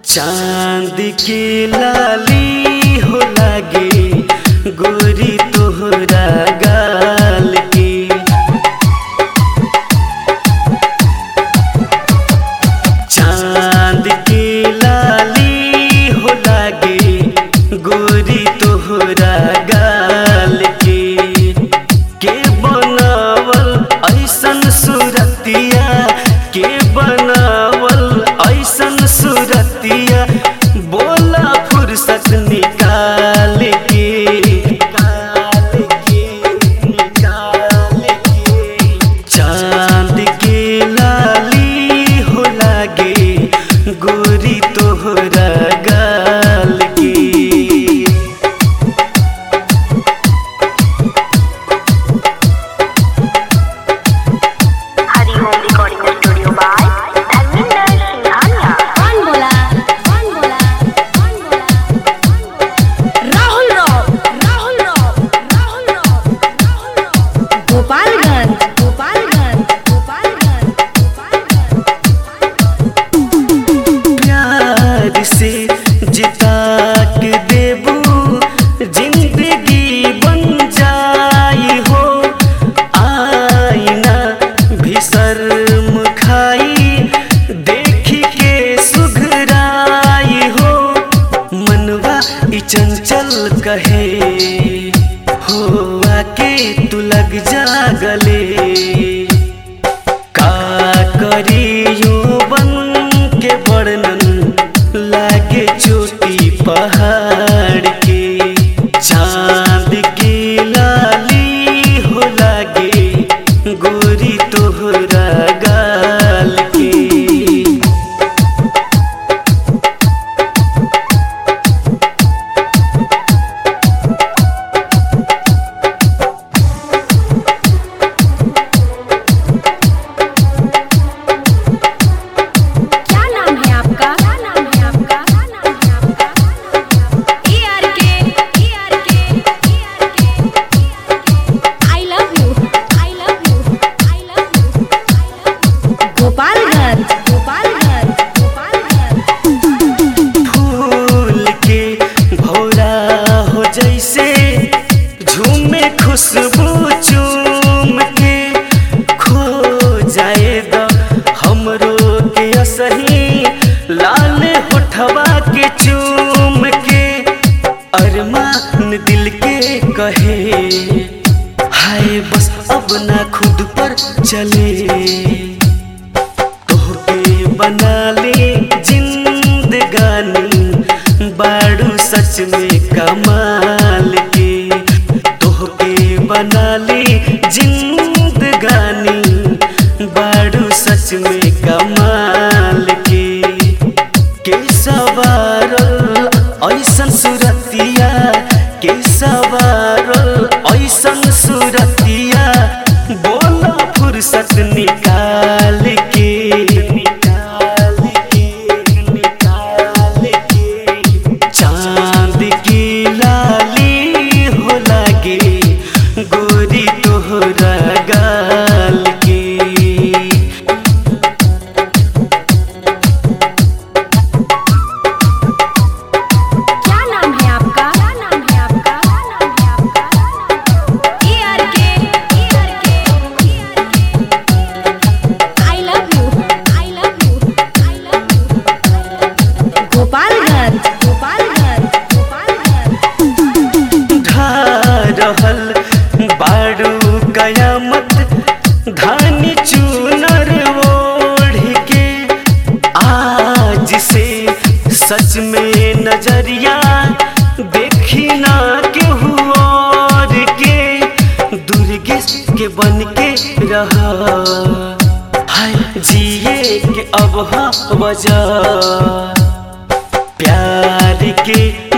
चांद के लाली हो लागे गोरी तोहरा गाल के चांद के लाली हो लागे गोरी तोहरा गाल के के बनावल ऐसन सूरतिया के बनावल ऐसन सूरतिया बोला फुर्सत निकाल के निकाल के निकाल के चांद के लाली हो लागे गोरी तोहरा गाल के हरी home recording studio by Dharmendra Singhania कौन बोला कौन बोला कौन बोला राहुल राव राहुल राव राहुल राव राहुल राव गोपालगंज गोपालगंज गोपालगंज गोपालगंज प्यार से जिता के देबू जिंदगी बन जाई हो आईना भी शर्म खाई देख के सुघराई हो मनवा ई चंचल कहे हो आके तू लग जा गले का करियो बन के वर्णन लागे चोटी पहाड़ के चांद की लाली हो लागे गोरी तोहरा गाल के क्या नाम है आपका क्या नाम है आपका क्या नाम है आपका ए आर के ए आर के A R K I love you I love you I love you Gopalganj Gopalganj Gopalganj फूल के भौरा हो जैसे झूमे खुशबू चूम के खो जाए द हमरो के असही लाल होठवा के चूम के अरमान दिल के कहे हाय बस अब ना खुद पर चले तोहके बना ले जिंदगानी बाड़ू सच में कमाल के तोहके बना ले जिंदगानी बाड़ू सच में कमाल के के सवारल ऐसन सुरतिया के सवारल ऐसन सुरतिया बोला फुर्सत निकाल के निकाल के निकाल के चांद की लाली हो लागे गोरी तोहरा गाल के क्या नाम है आपका क्या नाम है आपका क्या नाम है आपका ए आर के ए आर के A R K I love you I love you I love you Gopalganj Gopalganj Gopalganj ढा रहल बाड़ू कयामत धानी चूनर ओढ़ के आज से सच में नजरिया देखी ना केहू और के दुर्गे के बन के रहा हाय जिए के अब हाँ वजह प्यार के